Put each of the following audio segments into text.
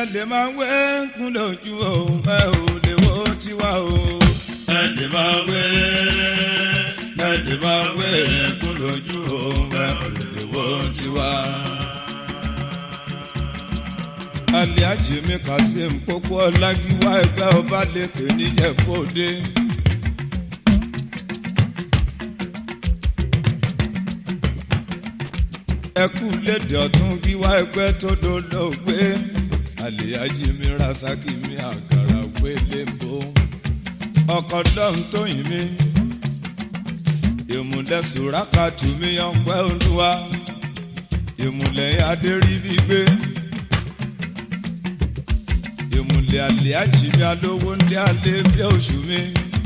lè máa wé kún lójú òun ẹ ò lè wo tiwa o. ẹ lè máa wé ẹ lè máa wé kún lójú òun ẹ ò lè wo tiwa. Alhaji mi Kazeem Pópó Ọlágíwá ẹgbẹ́ ọba lèkè níjẹ̀bọ́dé. ẹkú lédè ọ̀tún gíwá ẹgbẹ́ tó dolóògbé Alhaji mi Rasaki mi àkàrà gbé lébo ọkọ̀ dọ́hùn tóyìn mi ìmùlẹ̀ sùrákàtù mi yan pẹ́ olúwa ìmùlẹ̀ adéríbi gbé ìmùlẹ̀ Alhaji mi alówó ńlẹ̀ alẹ́ bí oṣù mi.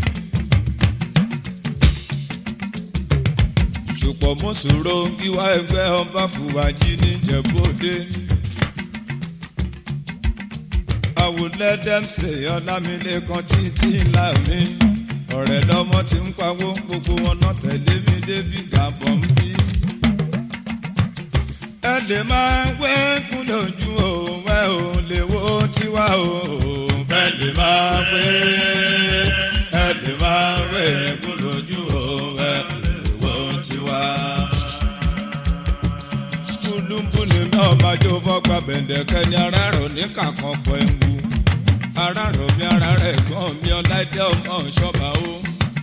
ṣùpọ̀ mọ́sòrò wíwá ẹgbẹ́ ọba fùwájì níjẹ̀bọ́dé. àwòlẹ́dẹ́mṣẹ̀ ọlámilékan títí ńlá mi ọ̀rẹ́ lọ́mọ tí ń pawó gbogbo wọn náà tẹ̀lé mi débi gàbọ̀ ń bí. ẹ lè máa wẹ́kún lójú òun ẹ ò lè wo tiwa o. ẹ lè máa wẹ́ ẹ lè máa wẹ́kún lójú òun ẹ lè wo tiwa. Kúlúmbùnú náà máa jó fọ́gbà bẹ̀ǹdẹ̀kẹ́ ní arárọ̀ ní kàkan pọ̀ ẹ̀wù. Arárọ̀ mi ara rẹ̀ gbọ́n mi ọláìdé ọmọ ṣọ́ba ó.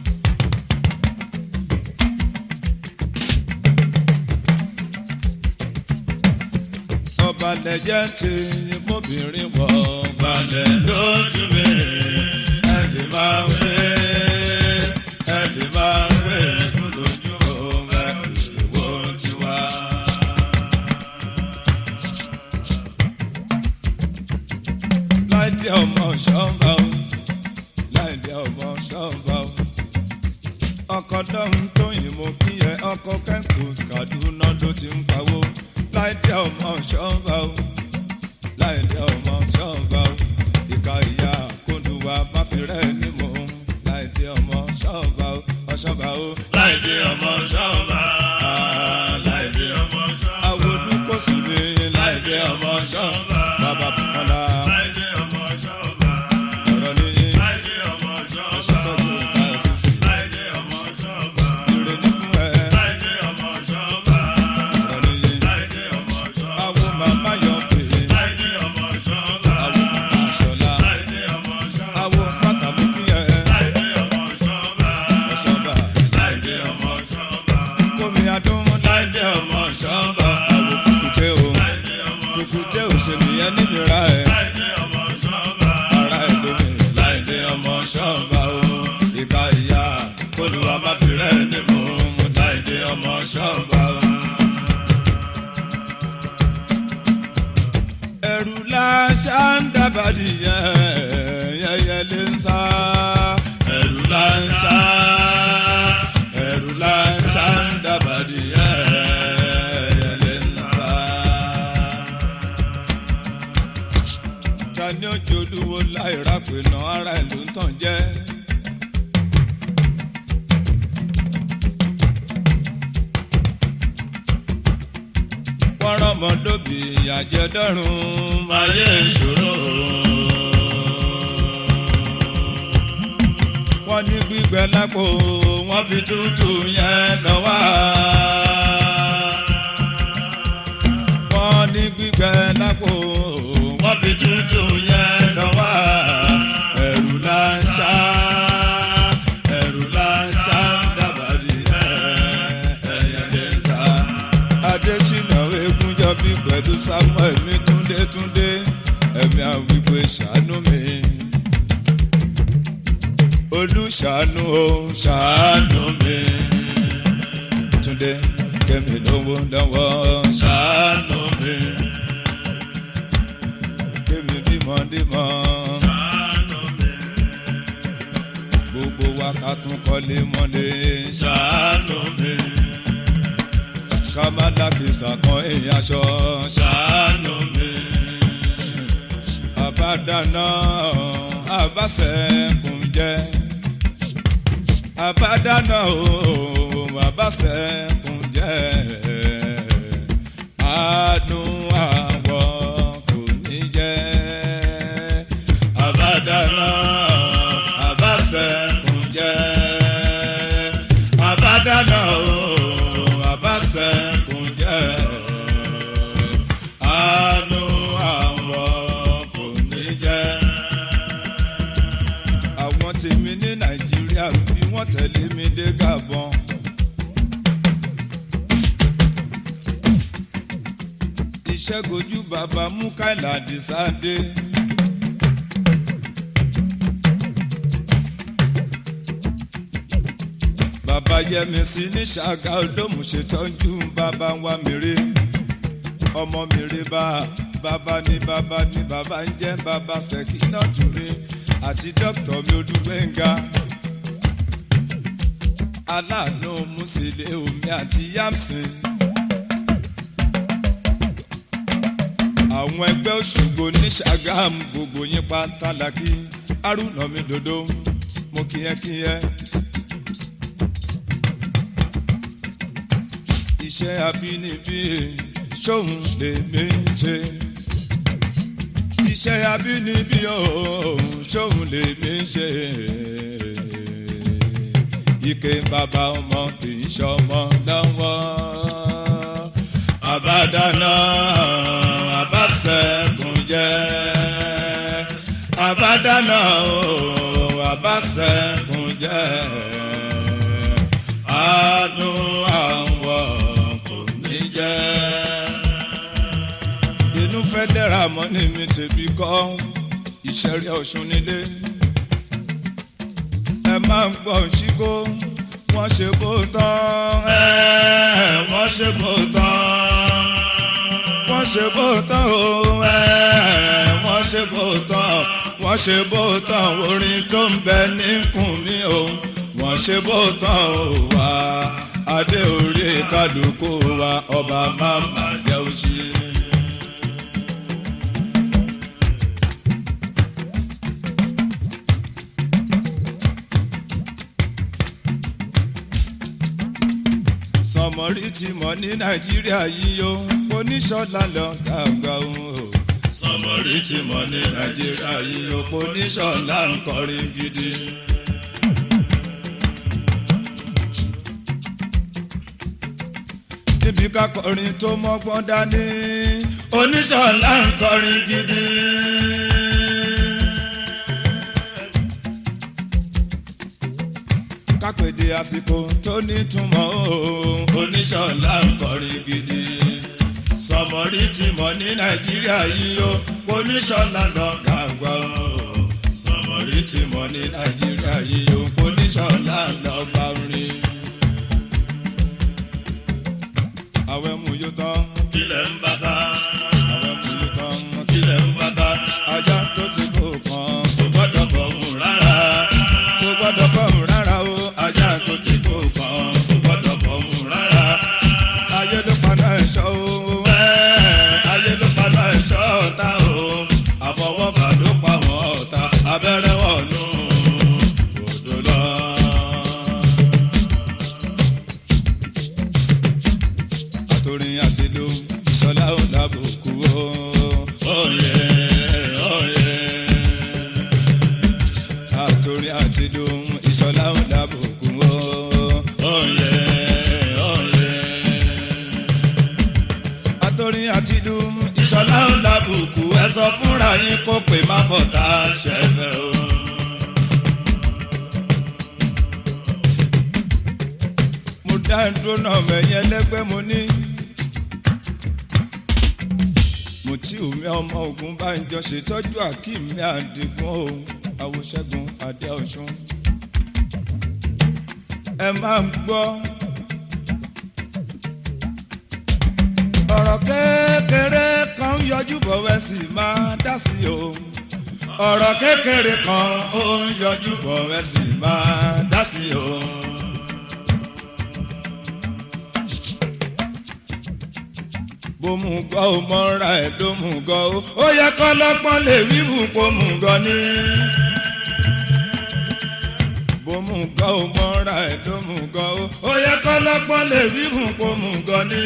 Ọba lẹ̀jẹ̀ ti mọ́bìnrin wọ̀ balẹ̀ lójú mi. Ẹni máa ń wé ẹni máa ń wé lójú òun ẹni wo tiwa. láìdí ọmọ ṣọ́ọ̀bà o láìdí ọmọ ṣọ́ọ̀bà o. ọkọ̀ lọ́hún tóyìn mo kí ẹ ọkọ̀ kẹ́kọ̀ọ́ Kaduna ló ti ń pawó láìdí ọmọ ṣọ́ọ̀bà o láìdí ọmọ ṣọ́ọ̀bà o. ìka ìyá kóńdùwà má fi rẹ́ ní mò ń láìdí ọmọ ṣọ́ọ̀bà o ọ̀ṣọ́bà o. láìdí ọmọ ṣọ́ọ̀bà láìdí ọmọ ṣọ́ọ̀bà. àwọn olùkọ́sù mi láìdí ọmọ ṣọ́ọ̀bà bàbá Bùkọ́lá ọ̀rọ̀ ní ẹ̀ṣọ́tọ́jú ìka ẹ̀sùsì ìrè nínú ẹ̀ ọ̀rọ̀ ní àwọn màmá yọ pé àwọn àṣọlá àwọn pàtàkì ẹ̀ ẹ̀ṣọ́bà kómi adún láìdé ọmọ ṣọ́ọ̀bà àwọn kùkùté o kùkùté òṣèlú yẹn nínira ẹ̀ ara ẹ̀ lómi láìdé ọmọ ṣọ́ọ̀bà o ìka ìyá kólúwa má fi rẹ́ ní mò ń mú láìdé ọmọ ṣọ́ọ̀bà o. ẹ̀rù láṣà ń dábàdì yẹ́yẹ́ lè ń sá. ẹ̀rù láṣà ẹ̀rù láṣà ń dábàdì yẹ́yẹ́ lè ń sá. ta ni ó jolúwo láì rápè náà ara ẹ̀ ló ń tàn jẹ́. wọ́n rán ọmọ lóbi àjẹdọ́rùn máyé ìṣòro. wọ́n ní gbígbẹ lápò wọ́n fi tútù yẹn lọ wá. wọ́n ní gbígbẹ lápò wọ́n fi tútù yẹn lọ wá. ẹ̀rù là ń ṣá ẹ̀rù là ń ṣá dábàdì ẹ̀yẹ̀ lè sá. Adésínà Egúnjọbí pẹ̀lú Samuel mi túndé túndé ẹ̀mí àwípé ṣàánú mi. Olùṣàánú o ṣàánú mi. Túndé kẹ́mi lówó lọ́wọ́ ṣàánú mi. Kẹ́mi bímọ dímọ. Gbogbo wa ká tún kọ́lé mọ́lé ṣàánú mi ká má dàkísà kan èèyàn aṣọ ṣàánú mi. àbádáná àbáṣẹ́kùn jẹ́ àbádáná o àbáṣẹ́kùn jẹ́ àánú àwọ̀ kò ní jẹ́ ṣẹ́gojú bàbá mukaila disade. bàbá yẹmísí ní ṣàgá olómù ṣètọ́jú bàbá wa mèrè ọmọ mèrè bá bàbá ní bàbá ní bàbá ń jẹ́ bàbá ṣèkínà tùmí àti dókítà mi olúgbẹ̀ngà aláàánú musílẹ̀ omi àti yamsin. àwọn ẹgbẹ́ òṣùgbò ní ṣàgám gbogbo yín pátálàkì haruna mi dodo mo kíyẹ́kíyẹ́. iṣẹ́ abínibí ṣóun lè mí ṣe. iṣẹ́ abínibí òun ṣóun lè mí ṣe. ike bàbá ọmọ kì í ṣọmọ lọ́wọ́. àbádáná àbáṣẹ́gun jẹ́. àbádáná àbáṣẹ́gun jẹ́. àánú àwọn kò ní jẹ́. inú fẹ́ dẹ́ra mọ́ ní mi tèmi kọ́ ìṣẹ̀rí ọ̀ṣun nílé. ẹ máa ń gbọ́ ṣíkó wọ́n ṣe bó tán. ẹ wọ́n ṣe bó tán. wọ́n ṣe bó tán o. ẹ wọ́n ṣe bó tán. wọ́n ṣe bó tán orin tó ń bẹ níkùn mi o. wọ́n ṣe bó tán o wá adé orí kálukú wa ọba máma jẹ́ òṣì. sọmọrí ti mọ ní nàìjíríà yìí o oníṣọlá lọ dàgbà o. sọmọrí ti mọ ní nàìjíríà yìí o oníṣọlá ń kọrin gidi. níbi kákọrin tó mọ́gbọ́n dání oníṣọ̀lá ń kọrin gidi. kápẹ́dé àsìkò tó nítumọ̀ o oníṣọ̀lá ń kọrin gidi. sọmọrí ti mọ̀ ní nàìjíríà yìí o oníṣọ̀lá lọ dàgbà o. sọmọrí ti mọ̀ ní nàìjíríà yìí o oníṣọ̀lá lọ bá rìn. àwẹ̀ mú yóò tán. kílẹ̀ ń bá ta. àwẹ̀ mú yóò tán. kílẹ̀ ń bá ta. ajá tó ti kó kan. kò gbọ́dọ̀ bọ̀ mú rárá. kò gbọ́dọ̀ bọ̀ mú rárá o. ajá tó ti kó kan. kò gbọ́dọ̀ bọ̀ mú rárá. ayé ló paná ẹ̀ṣọ́ o. ayé ló paná ẹ̀ṣọ́ ọ̀tá o. àfọwọ́fà ló pa wọ́n ọ̀tá. abẹ́rẹ́ wọ̀nú odò lọ. àtòrin àti ìlú ìṣọlá ò lábòkú o. Oyè oyè. àtòrin àti ìlú ìṣọlá ò lábòkú o. Oyè oyè. àtòrin àti ìlú ìṣọlá ò lábòkú ẹ sọ fúnra yín kó pè má bọ̀tà ṣẹ̀fẹ̀ o. mo dá dúró náà mẹ́yìn ẹlẹ́gbẹ́ mo ní. mo tí omi ọmọ ogun bá ń jọ ṣètọ́jú àkíìmí àdìgún o àwòṣẹ́gun adé ọ̀ṣun. ẹ máa ń gbọ́. ọ̀rọ̀ kékeré kan ń yọjú bọ̀ wẹ́ sì máa dá sí o. ọ̀rọ̀ kékeré kan ó ń yọjú bọ̀ wẹ́ sì máa dá sí o. bó mú gọ́ ó mọ́ra ẹ̀ ló mú gọ́ ó ó yẹ kọ́ lọ́pọ́n lè wíwù kó mú gọ́ ní. bó mú gọ́ ó mọ́ra ẹ̀ ló mú gọ́ ó ó yẹ kọ́ lọ́pọ́n lè wíwù kó mú gọ́ ní.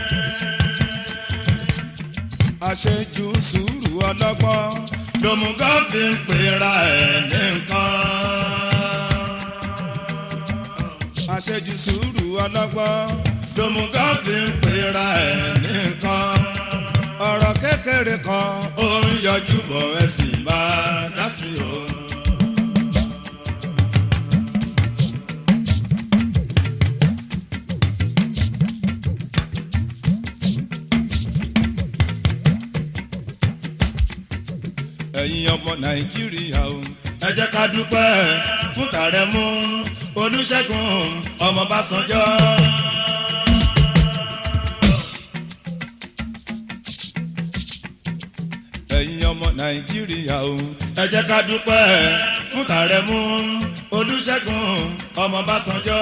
àṣejù sùúrù ọlọ́gbọ́n lòmùgọ́ fi ń pera ẹ̀ ní nǹkan. àṣejù sùúrù ọlọ́gbọ́n lòmùgọ́ fi ń pera ẹ̀ ní nǹkan. ọ̀rọ̀ kékeré kan ó ń yọjú bọ̀ ẹ sì máa dá sí o. ẹ̀yin ọmọ nàìjíríà o. ẹ jẹ́ ká dúpẹ́ fún tàrẹ́mú olùṣègùn ọmọ bàṣánjọ́. ẹ̀yin ọmọ nàìjíríà o. ẹ jẹ́ ká dúpẹ́ fún tàrẹ́mú olùṣègùn ọmọ bàṣánjọ́.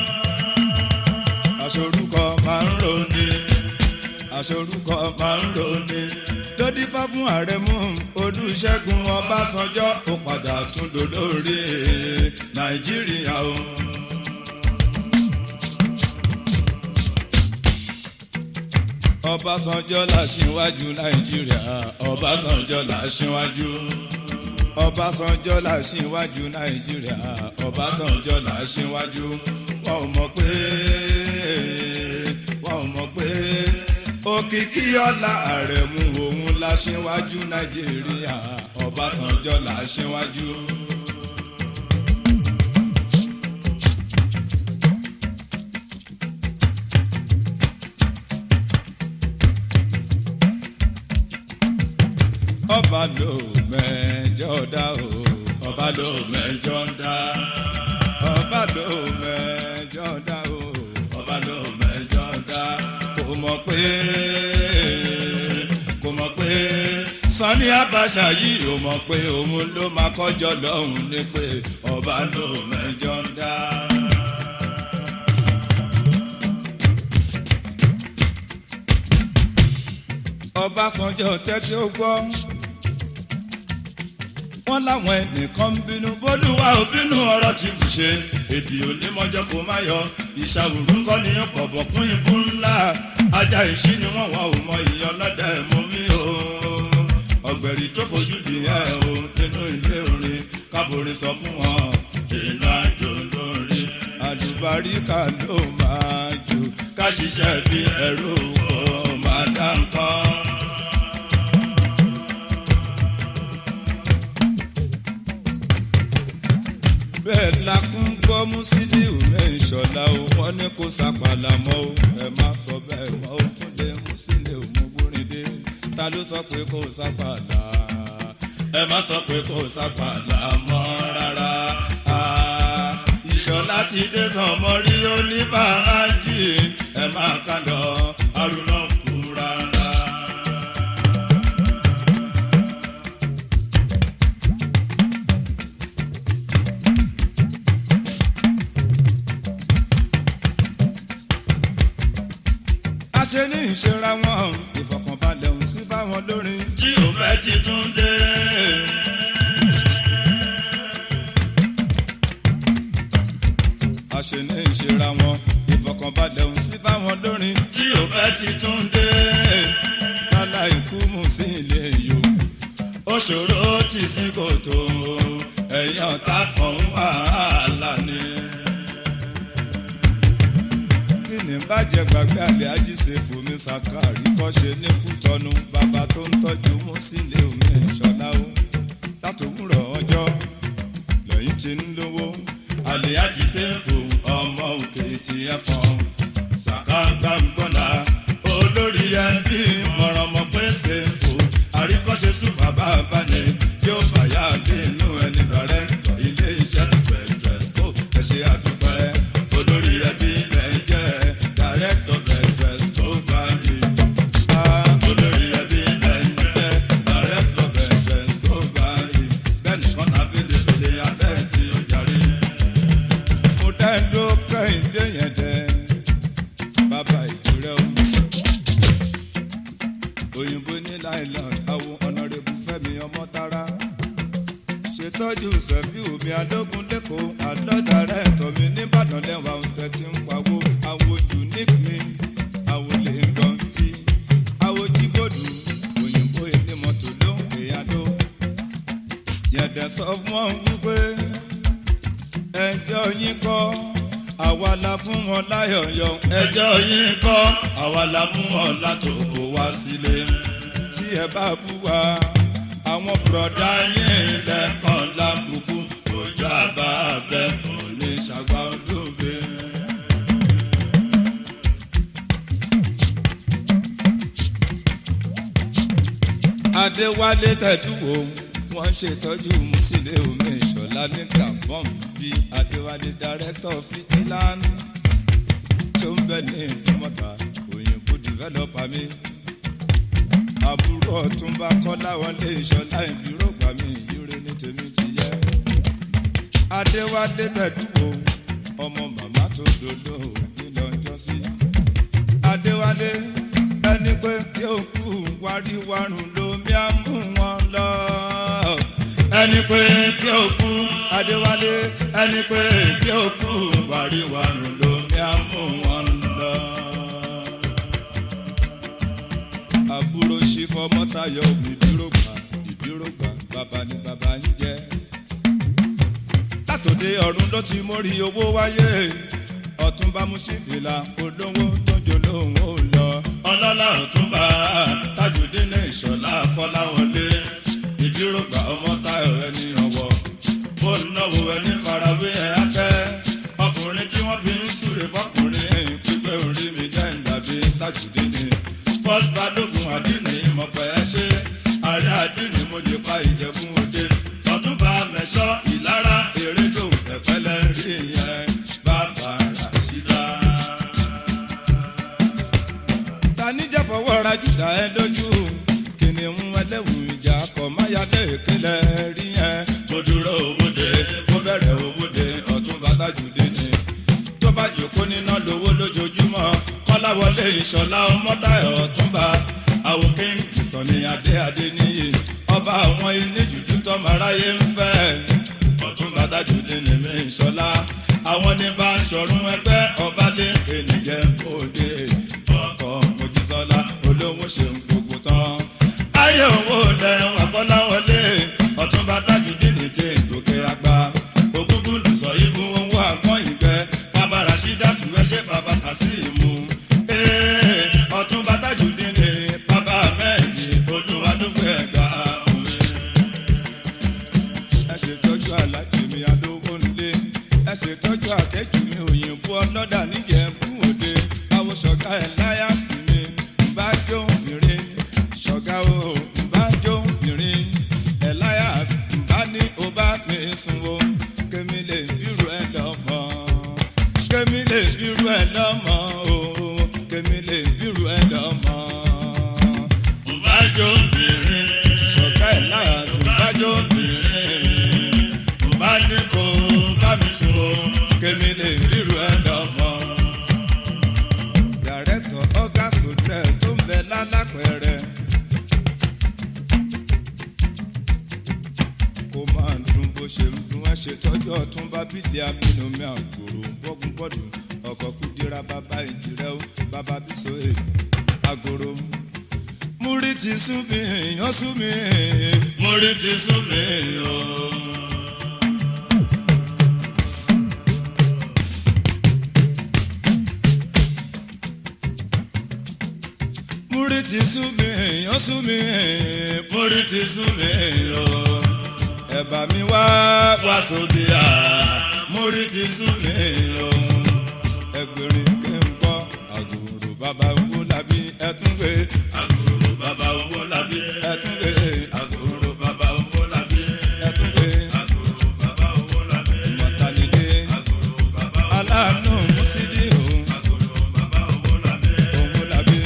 aṣorúkọ máa ń roni aṣorúkọ máa ń roni tó dífá fún àrẹ̀mú olùṣègùn ọbásanjọ́ ó padà tún dolórí nàìjíríà o. ọbásanjọ́ làṣíwájú nàìjíríà ọbásanjọ́ làṣíwájú ọbásanjọ́ làṣíwájú nàìjíríà ọbásanjọ́ làṣíwájú wọn ò mọ̀ pé wọn ò mọ̀ pé òkìkí ọlá àrẹ̀mú òun láṣíwájú nàìjíríà ọbásanjọ́ láṣíwájú. ọba ló mẹ́jọ dá o ọba ló mẹ́jọ dá ọba ló mẹ́jọ dá o ọba ló mẹ́jọ dá kò mọ̀ pé kò mọ̀ pé Sani Abacha yìí ò mọ̀ pé òun ló máa kọjọ lọ́hùn ní pé ọba ló mẹ́jọ dá. Ọbásanjọ́ tẹ́tí ó gbọ́ wọ́n láwọn ẹnìkan ń bínú bólúwa ò bínú ọ̀rọ̀ tí kò ṣe èdè onímọ̀jọ́ kò má yọ ìṣàwùrú kọ́ ni pọ̀bọ̀ kún ibú ńlá ajá ìṣí ni wọ́n wà ó mọ ìyàn lọ́dẹ mú mi o ọ̀gbẹ̀rì tó fojú di ẹ̀ o nínú ilé orin káborin sọ fún wọn inú àjò lórí àlùbáríkà ló máa jù ká ṣiṣẹ́ bí ẹrú kò máa dá nǹkan. bẹ́ẹ̀ la kún gbọ́ Musiliu mẹ́ṣọ̀lá o wọ́n ní kó sàpàlà mọ́ o ẹ má sọ bẹ́ẹ̀ mọ́ o tún lé Musiliu mú gbóríndé ta ló sọ pé kó sàpàlà ẹ má sọ pé kó sàpàlà mọ́ rárá ìṣọ̀lá ti dé tán mọ́ rí oníbàájì ẹ má kàn lọ arúnà kú rárá. ṣe ní ìṣera wọn ìfọ̀kànbalẹ̀ ń sí fáwọn lórin. tí ò fẹ́ ti tún dé. a ṣe ní ìṣera wọn ìfọ̀kànbalẹ̀ ń sí fáwọn lórin. tí ò fẹ́ ti tún dé. lálá ikú mú sí ilé yòó. ó ṣòro tì sí kòtò ẹ̀yìn ọ̀tá kan wàhálà ni ní bàjẹ́ gbàgbé àlẹ́ ajíṣe fòmí sàkárì kọ́ṣe ní kútọ́nu bàbá tó ń tọ́jú Musiliu omi ìṣọ̀lá o látòwúrọ̀ ọjọ́ lẹ́yìn tí ń lówó àlẹ́ ajíṣe fò ọmọ òkè tí ẹ fọ́n sàká gbàngbọ́nà olórí ẹbí mọ̀rànmọ́ pé ṣe fò àríkọ́ṣe sùn bàbá abáni yóò fàyà dé inú ẹni lọ́rẹ́ ilé iṣẹ́ pẹ̀lú ẹ̀sìkò ẹ̀ṣẹ̀ àdúpẹ́ olórí ẹbí lẹ́jẹ́ director veterans tó bá rí. olórí ẹbí lẹ́jẹ́ director veterans tó bá rí. bẹ́ẹ̀ni kan náà fèlèfèlè àtẹ̀sí ojàre. mo dá ẹjọ́ kẹ́hìndé yẹn dẹ́ bàbá ìjírẹ́ o. òyìnbó ní láìlọ́n àwọn ọ̀nàrẹ́bù fẹ́mi ọmọ tara ṣètọ́jú sẹ́fí omi adógún lẹ́kọ̀ọ́ àlọ́dàrẹ́ ẹ̀tọ́ mi nìbàdàn lẹ́wà oúnjẹ tí ń pawó àwo unique mi àwo Lagos tí àwo jíbòdù òyìnbó ilé mọ́tò ló ń pè adó. yẹ̀dẹ̀ sọ fún wọn wípé ẹjọ́ yín kọ́ àwa la fún wọn láyọ̀yọ̀ ẹjọ́ yín kọ́ àwa la fún wọn látòkò wá sílé tí ẹ bá bú wa àwọn bùrọ̀dá yín lẹ́kàn lábùkù ojú àbá abẹ́kùn ní ṣàgbá olóògbé. adéwálé tẹ̀dúwò wọ́n ṣètọ́jú musile omi ìṣọ̀lá ní gabon bíi adéwálé director fitilan tó ń bẹ ní ìdúmọ̀tà òyìnbó developer mi àbúrò ọ̀túnba kọ́láwọlé ìṣọ̀lá ìbírògbà mi ìyúre ní tèmi ti yẹ adéwálé tẹ̀dúwò ọmọ màmá tó dodo nílò ọjọ́ sí adéwálé ẹni pé kí o kú wáríwárùn lomi á mú wọn lọ. ẹni pé kí o kú adéwálé ẹni pé kí o kú wáríwárùn lomi á mú wọn lọ. àbúrò ṣífọ́ mọ́tayọ̀ ìdúrógbà ìdúrógbà bàbá ni bàbá ń jẹ́. látòdé ọ̀run ló ti mórí owó wáyé ọ̀túnba múṣíbìlà olówó tó jolóhùn ó lọ ọlọ́lá ọ̀túnba tajùdín ní ìṣọ̀lá kọ́láwọlé ìdírògbà ọmọ táyọ̀ ẹni ọ̀wọ́ ó náwó ẹni farawé ẹ̀ akẹ́ ọkùnrin tí wọ́n fi ń súre fọkùnrin pípẹ́ orí mi jẹ́ ìdàbí tajùdín ní first balógun àdínní ìmọ̀pẹ́ ẹ ṣe ààrẹ àdínní mo lè pa ìjẹ̀bùn òde ọ̀túnba mẹ́sọ́ ìlara èrèdò ẹ̀pẹ́lẹ́ rí yẹn bàbá ràṣídà tani jẹ́ fọwọ́ ra jùdá ẹ lójú kìnìún ẹlẹ́wù ìjà kọ̀ máyàdé ìkẹlẹ̀ rí yẹn. mo dúró òwúde mo bẹ̀rẹ̀ òwúde ọ̀tún bàtà jùdé ni. tó bá jòkó níná lówó lójoojúmọ́ kọ́láwọlé ìṣọ̀lá ọmọdáyọ̀ ọ̀túnba àwòké ìsọ̀ni adé adé níyì ọba àwọn ilé jùjú tọ́mọ aráyé ń fẹ́ ọ̀tún bàtà jùdé ni mi ìṣọ̀lá àwọn ní bá ń ṣọ̀run ẹgbẹ́ ọba lè kéde jẹ́ òde ọkọ̀ mojísọ́lá olówó ṣe ń gbogbo tán. ayé owó lẹ́yìn àkọ́láwọlé ọ̀túnba tajudeen ti gòkè àgbà ògúngún lùsọ̀ ibú owó àgbọ̀n ìgbẹ́ bàbá rasheedat wẹ́ṣẹ́ bàbá kasimu. Ee, ọ̀túnba tajudeen ni bàbá mẹ́ẹ̀dì olúwadúgbò ẹ̀gbá òwe. ẹ ṣètọ́jú alájì mi adówó nílé ẹ ṣètọ́jú akẹ́jù mi òyìnbó ọlọ́dà níjẹ̀bú òde àwọn ṣọ̀gá ẹ̀ láyà sí mi bá jó obìnrin ṣọ̀gá o bá jó obìnrin ẹ̀ láyà bá ní o bá mi sùn o kémi lè bírú ẹ lọ́mọ kémi lè bírú ẹ lọ́mọ o kémi lè bírú ẹ lọ́mọ. bá jó obìnrin ṣọ̀gá ẹ̀ láyà sí bá jó obìnrin bá ní kó bá mi sùn o kémi lè bírú ẹ lọ́mọ dàrẹ́tọ̀ august hotel tó ń bẹ lálápẹ̀rẹ̀. kó máa ń dún bó ṣe ń dún ẹ ṣètọ́jú ọ̀túnba bídìí amínúmi àgbòrò bọ́gun bọ́dù ọkọ̀ kúdíra bàbá ìjìrẹ́ ó bàbá bísọ̀ẹ́ àgòrò. múrí ti sún mi èèyàn sún mi múrí ti sún mi o. múrí ti sú mi èèyàn sú mi múrí ti sú mi o. ẹ̀bà mi wá wá sóde à múrí ti sú mi o. ẹgbẹ̀rin kí n kọ́ àgùrù bàbá owó làbí ẹtún gbé àgùrù bàbá owó làbí ẹtún gbé àgùrù bàbá owó làbí ẹtún gbé àgùrù bàbá owó làbí ìmọ̀tàlídé àgùrù bàbá aláàánú mùsídìí o àgùrù bàbá owó làbí owó làbí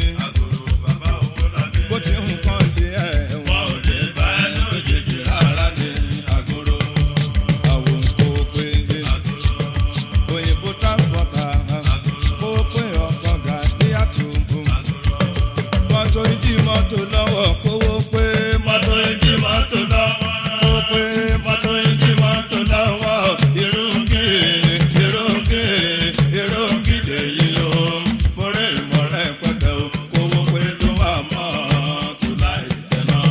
bó ti ń kọ́ di ẹ̀ wọ́n ò lè bá ẹ lójijì rárá ní àgọ́rọ̀ àwọn kò pé òyìnbó transporter kó pé ọkọ̀ gà ní àtúntò mọ́tò ìdí mọ́tò lọ́wọ́ kówó pé mọ́tò ìdí mọ́tò lọ́wọ́ kó pé mọ́tò ìdí mọ́tò lọ́wọ́ irúgì irúgì irúgì lèyí o mọ̀rẹ́ ìmọ̀rẹ́ pẹ̀tẹ́ o kówó pé tó wà mọ́ tó láì tẹ̀ náà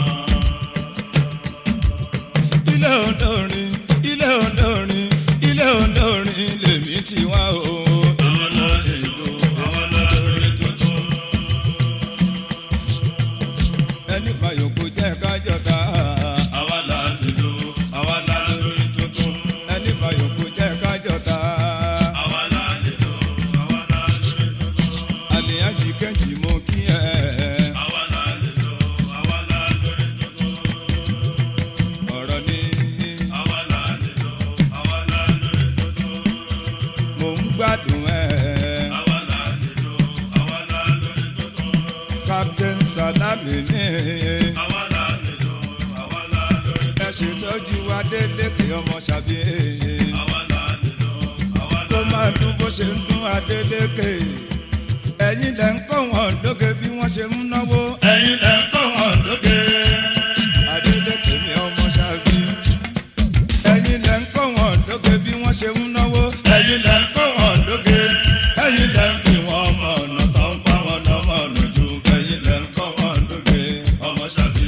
ilé olórin ilé olórin ilé olórin lèmi ti wá o. àwọn lórí ìlú àwọn lórí tuntun. ẹni fàyòkù jẹ́ kájọta. àwa là lùlù àwa là lórí tuntun. ẹni fàyòkù jẹ́ kájọta. àwa là lùlù àwa là lórí tuntun. àlìyájì kẹ́jì mo kí ẹ. àwa là lùlù àwa là lórí tuntun lè ní. àwa la nílò àwa la lórí ẹ ṣètọ́jú adélékè ọmọ ṣàbí. àwa la nílò àwa kó la máa dún bó ṣe ń dún adélékè. ẹ̀yin lẹ̀ ń kọ́ wọn lókè bí wọ́n ṣe ń náwó. ẹ̀yin lẹ́ ń kọ́ wọn lókè. adélékè mi ọmọ ṣàbí. ẹ̀yin lẹ̀ ń kọ́ wọn lókè bí wọ́n ṣe ń náwó. ẹ̀yin lẹ́ ń kọ́ wọn lókè. ẹ̀yin lẹ́ ń fi wọn ọmọ ọ̀nà tó ń pa wọn lọ́mọ ọ̀nà jù. ẹ̀yin lẹ́ ń kọ́ wọn lókè. ọmọ ṣàbí.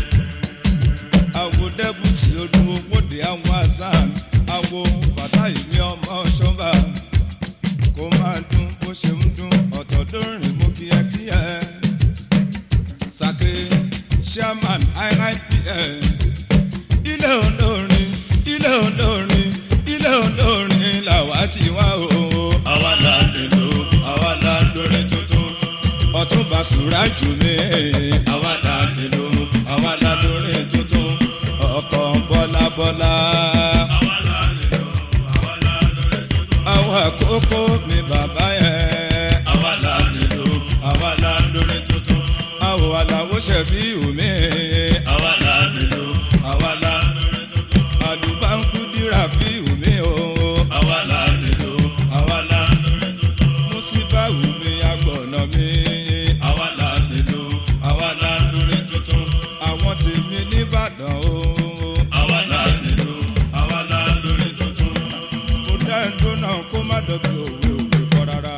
àwo dẹ́bùtì odun owóde àwọn azan àwo fàtáì mi ọmọ ṣọ́ba kó máa dún bó ṣe ń dún ọ̀tọ̀ lórin mú kíákíá sake chairman iipl ilé olórin ilé olórin ilé olórin làwa ti wá o àwa la nílò àwa la lórí tuntun. ọ̀túnba sùrájù mi àwa la nílò àwa la lórí tuntun. ọkọ̀ bọ́lá bọ́lá. àwa la nílò àwa la lórí tuntun. àwọn àkókò mi bàbá yẹn. àwa la nílò àwa la lórí tuntun. àwọ̀ àlàó ṣẹ̀fí omi. àwa la nílò àwa la lórí tuntun. àlùbáńkú dírà fí omi o. àwa la nílò àwa la lórí tuntun. músíbà omi agbọ̀nà mi. àwa la nílò àwa la lórí tuntun. àwọn tèmi nìbàdàn o. àwa la nílò àwa la lórí tuntun. mo dá ẹjọ́ náà kó má dọ̀bí òwe òwe kọ́ rárá.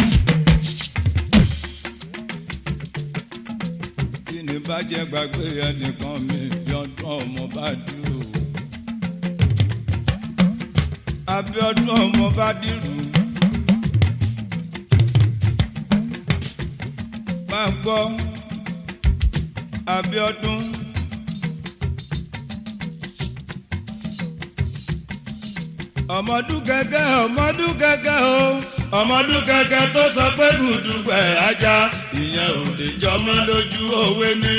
kí ni bàjẹ́ gbàgbé ẹnìkan mi bí ọdún ọmọ bá dúró. Abíọ́dún ọmọ bá dìrù. Bá ń gbọ́ Abíọ́dún. Ọmọdún gẹ́gẹ́ ọmọdún gẹ́gẹ́ o ọmọdún kẹkẹ tó sọ pé gùdùgbẹ ajá ìyẹn ò lè jọ mí lójú òwe ní.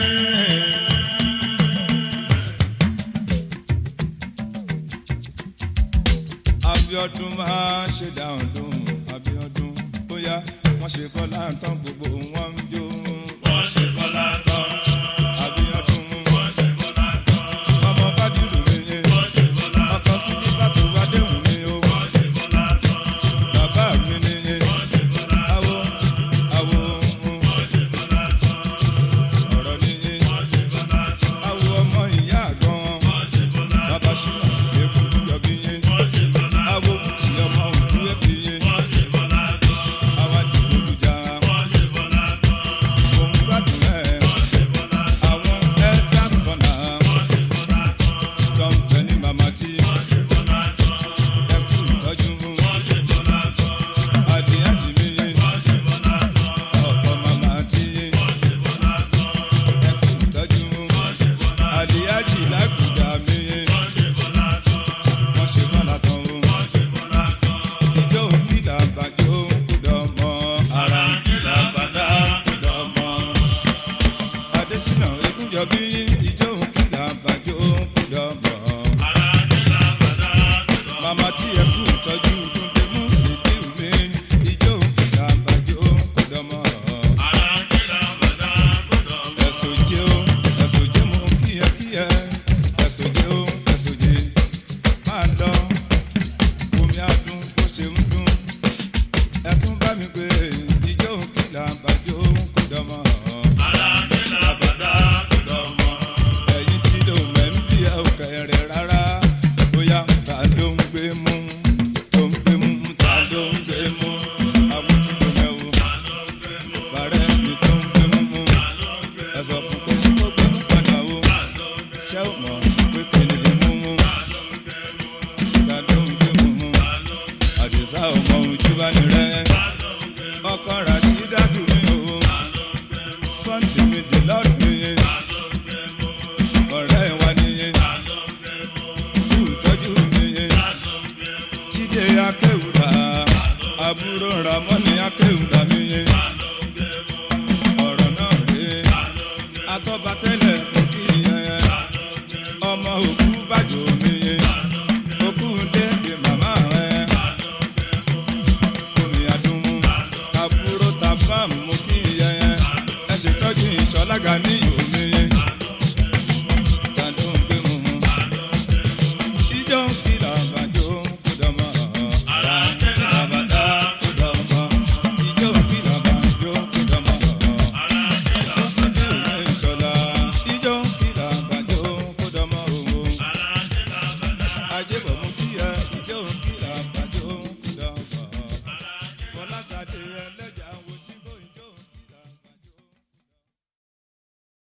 Abíọ́dún máa ṣe dáhùn lóhùn Abíọ́dún bóyá wọ́n ṣe bọ́lá tán gbogbo wọn ń jó wọ́n ṣe bọ́lá tán Abíọ́dún wọ́n ṣe bọ́lá tán ọmọ bá dìrù mi ni wọ́n ṣe bọ́lá ọkọ sí ní bàtò wádéhùn mi o wọ́n ṣe bọ́lá tán bàbá mi ni wọ́n ṣe bọ́lá awo awo wọ́n ṣe bọ́lá tán ọ̀rọ̀ ni wọ́n ṣe bọ́lá tán awo ọmọ ìyá àgbọn wọ́n ṣe bọ́lá bàbá ṣílá èkó yọbí yín wọ́n ṣe bọ́lá awo tí ọmọ òkú ẹ̀fì yín wọ́n ṣe bọ́lá tán àwa dìbò lùjà wọ́n ṣe bọ́lá tán òun gbádùn ẹ̀ wọ́n ṣe bọ́lá àwọn elders corner wọ́n ṣe bọ́lá tán tó ń bẹ ní màmá tí wọ́n ṣe bọ́lá tán ẹkú ìtọ́jú wọ́n ṣe bọ́lá tán adìyẹ mi yín wọ́n ṣe bọ́lá tán ọ̀pọ̀ màmá tí wọ́n ṣe bọ́lá tán ẹkú ìtọ́jú wọ́n ṣe bọ́lá adìyẹ jì lágùdà mi yín wọ́n ṣe bọ́lá tán wọ́n ṣe bọ́lá tán o wọ́n ṣe bọ́lá tán. ìjọ òkìlà bàjọ́ kúdọ̀ mọ́ ara ń kìlà bàdá kìlọ̀ mọ́. adésínà egúnjọbí ìjọ òkìlà bàjọ́ kúdọ̀ mọ́ ara ń kìlà bàdá kìlọ̀ mọ́. màmá tí ẹkú ìtọ́jú túndé mú sídìí mi ìjọ òkìlà bàjọ́ kúdọ̀ mọ́. ara ń kìlà bàdá kìlọ̀ mọ́. ẹ̀sùn jẹ́ o ẹ̀sùn jẹ́ mo kíyẹ́kíyẹ́ ẹ̀sùn jẹ́ o ẹ̀sùn jẹ́ máa lọ omi adùn bó ṣe ń dún ẹ̀tún bá mi pé ìjọ òkìlà bàjọ́ kò dánmọ́ ara ń kìlà bàdá kìlọ̀ mọ́. ẹ̀yìn tí ló mẹ́ ń bí ẹ̀ kẹrẹ̀ rárá bóyá ta ló ń gbé mú tó ń gbé mú ta ló ń gbé mú àwọn tí ló mẹ́ o bàrẹ́ mi tó ń gbé mú mú ẹ̀sọ̀ fún kó kó gbé mú padà o ṣé o mọ̀ pé kìnìún lè mú mú ta ló ń gbé mú mú àdìsá ọmọ ojú bá ní rẹ ọkọ rashida tù mí o sunday mi dè lọ́dún mi ọ̀rẹ́ wa nìyẹn kú ìtọ́jú mi jíde akéwùdà àbúrò ramọ́ni akéwùdà mi ọ̀rọ̀ náà rèé atọ́batẹ́lẹ̀ òkì yẹn ọmọ òkú bàjọ́ mi òkú dédé màmá rẹ̀ omi àdúmú àbúrò tàbá mú kí yẹn ẹ ṣètọ́jú ìṣọ́lága òkì